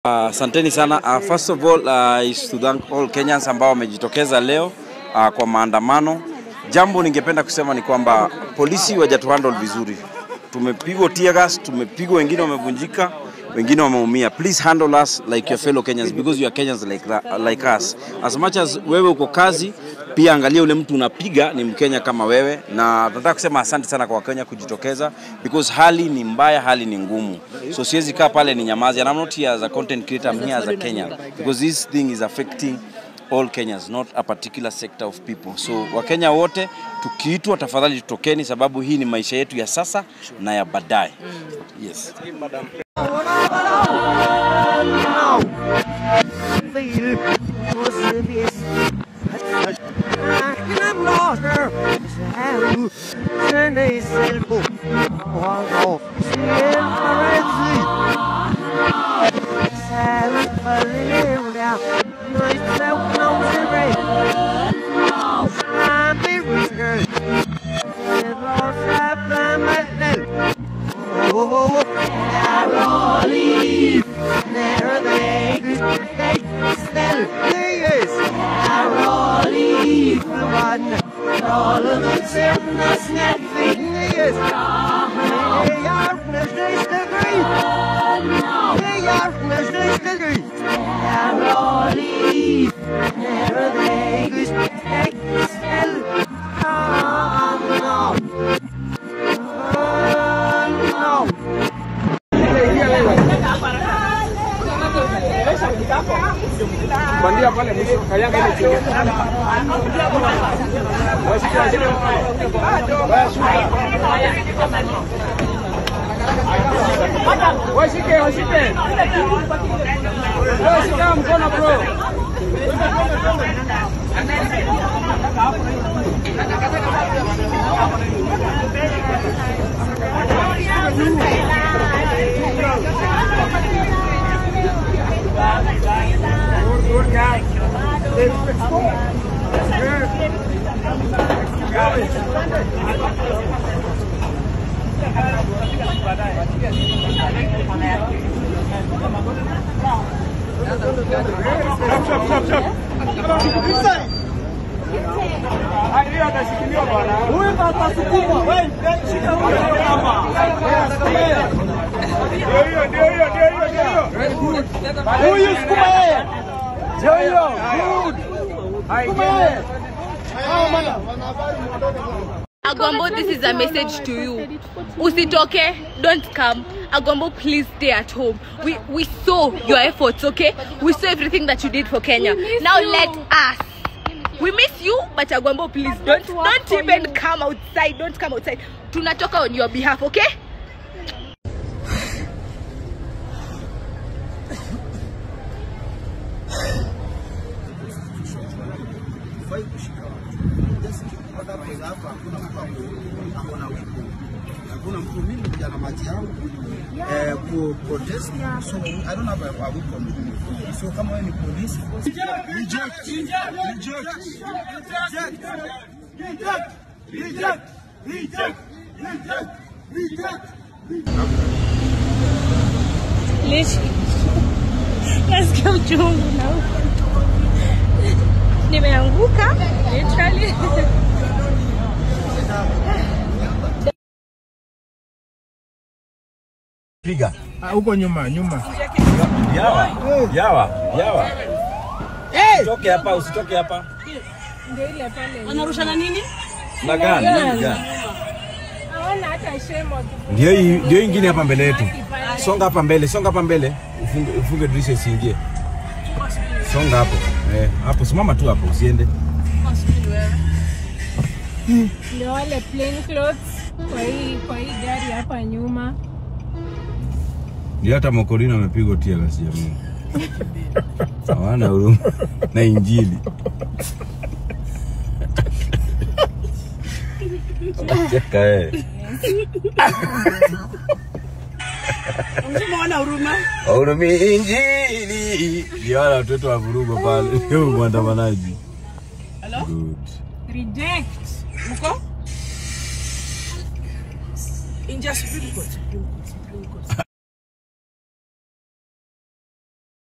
Asanteni uh, sana. Uh, first of all uh, is to thank all Kenyans ambao wamejitokeza leo uh, kwa maandamano. Jambo ningependa kusema ni kwamba polisi wajatuhandle vizuri. Tumepigwa tear gas, tumepigwa, wengine wamevunjika, wengine wameumia. Please handle us like your fellow Kenyans because you are Kenyans like, that, like us. As much as wewe uko kazi, pia angalia ule mtu unapiga ni Mkenya kama wewe, na nataka kusema asante sana kwa Wakenya kujitokeza because hali ni mbaya, hali ni ngumu, so siwezi kaa pale ni nyamazi, and I'm not here as a content creator, I'm here as a Kenyan because this thing is affecting all Kenyans, not a particular sector of people. So Wakenya wote tukiitwa, tafadhali tutokeni, sababu hii ni maisha yetu ya sasa na ya baadaye. Yes. Bandia pale mwisho, kanyanga ile chini. Washike, washike. Bro, shika mkono bro. Hiyo atashikiliwa bwana. Huyu atasukumwa. Wewe shika huyo hapa. Ndio hiyo, ndio hiyo, ndio hiyo, ndio hiyo. Very good. Huyu sukuma yeye. Ndio hiyo. Good. Sukuma yeye. Hao bwana. Agwambo, this is a message to you. Usitoke, don't come. Agwambo, please stay at home. We we saw your efforts, okay? We saw everything that you did for Kenya. Now let us. We miss you, but Agwambo, please don't don't even come outside. Don't come outside. Tunatoka on your behalf, okay? hakuna mtu mimi kuja na maji yangu eh, ku protest so I don't have a, a week on me. so kama wewe ni polisi reject reject reject reject reject reject reject reject Lishi. Nasikia uchungu na nimeanguka literally. Piga. Huko nyuma, nyuma. Yawa. Yawa. Yawa. Usitoke hapa, usitoke hapa. Ndio ile pale. Wanarushana nini? Na gani? Nini gani? Hawana hata shame wakifunga. Ndio hii ndio ingine hapa mbele yetu. Songa hapa mbele, songa hapa mbele. Ufunge, ufunge dirisha isiingie. Songa hapo. Eh, hapo simama tu hapo usiende. Ndio wale plain clothes kwa hii kwa hii gari hapa nyuma. Ndio hata Mokorino amepigwa tia gasi ya Mungu. Hawana huruma na injili. Cheka eh. Umeona huruma? Hurumi injili. Ndio wale watoto wa vurugo pale. Leo mwandamanaji. Good. Reject. Uko? Inja Supreme Court. Supreme Court. Supreme Court.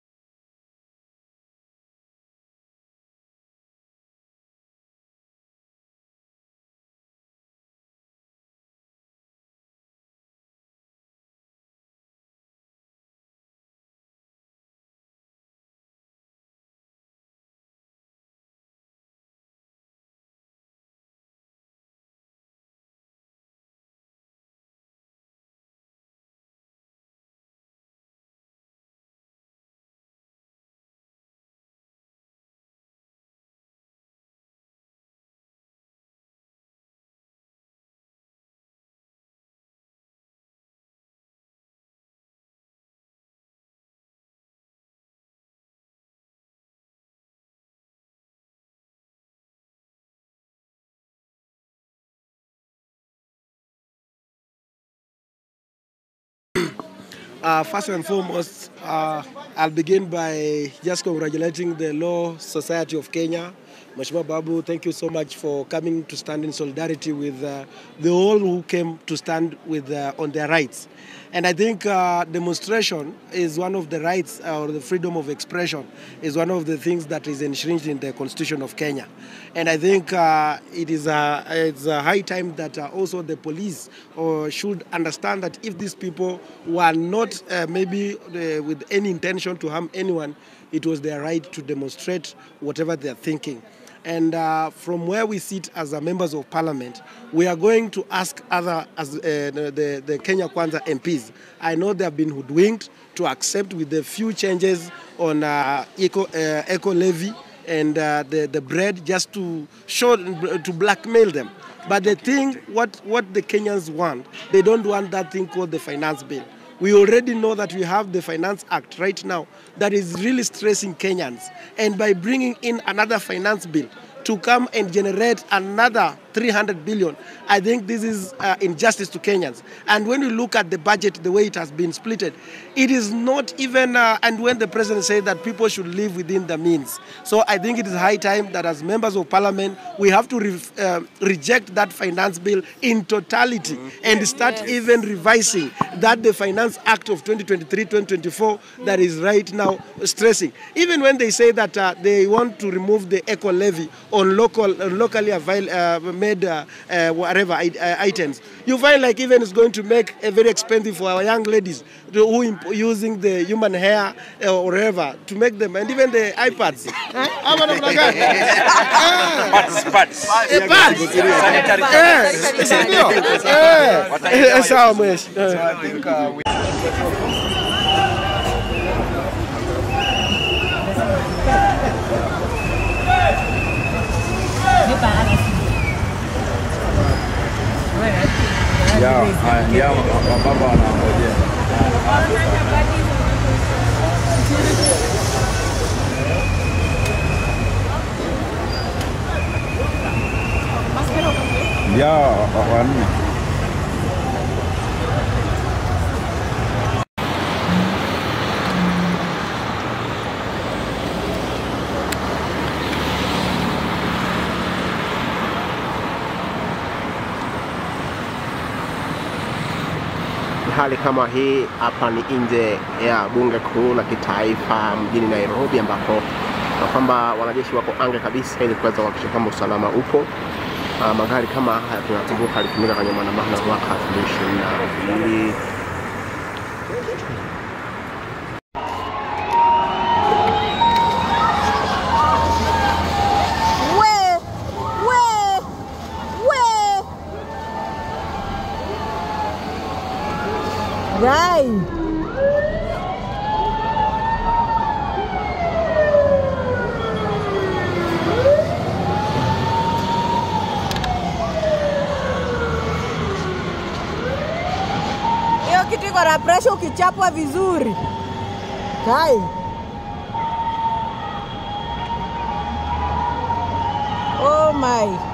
Uh, first and foremost, uh, I'll begin by just congratulating the Law Society of Kenya. Mheshimiwa Babu, thank you so much for coming to stand in solidarity with uh, the all who came to stand with uh, on their rights. And I think uh, demonstration is one of the rights uh, or the freedom of expression is one of the things that is enshrined in the Constitution of Kenya. And I think uh, it is a, it's a high time that uh, also the police uh, should understand that if these people were not uh, maybe uh, with any intention to harm anyone, it was their right to demonstrate whatever they are thinking. And uh, from where we sit as uh, members of parliament, we are going to ask other, as uh, the, the Kenya Kwanza MPs. I know they have been hoodwinked to accept with the few changes on uh, eco, uh, eco levy and uh, the, the bread just to show, to blackmail them. But the thing, what, what the Kenyans want, they don't want that thing called the finance bill. We already know that we have the Finance Act right now that is really stressing Kenyans. And by bringing in another finance bill to come and generate another 300 billion, I think this is uh, injustice to Kenyans. And when you look at the budget, the way it has been splitted, it is not even, uh, and when the president said that people should live within the means. So I think it is high time that as members of parliament, we have to re- uh, reject that finance bill in totality and start even revising that the Finance Act of 2023-2024 that is right now stressing. Even when they say that uh, they want to remove the eco levy on local, uh, locally avail, uh, made uh, uh, whatever i- uh, items, you find like even it's going to make it very expensive for our young ladies who imp- using the human hair uh, or whatever to make them, and even the iPads. Eh? Ama namna gani? Eh. Pads, pads. Eh, pads. Sanitary Eh, si ndio? Eh, eh, sawa mweshi. Eh. Ya, haya, ya, baba wanangojea. Ya, wa- wanne. Hali kama hii hapa ni nje ya bunge kuu la kitaifa mjini Nairobi, ambapo na kwamba wanajeshi wako anga kabisa ili kuweza kuhakikisha kwamba usalama upo. Uh, magari kama haya tunakumbuka alitumika kwenye maandamano ya mwaka 2022 Rai. Hiyo kitu iko na pressure ukichapwa vizuri. Kai. Oh my.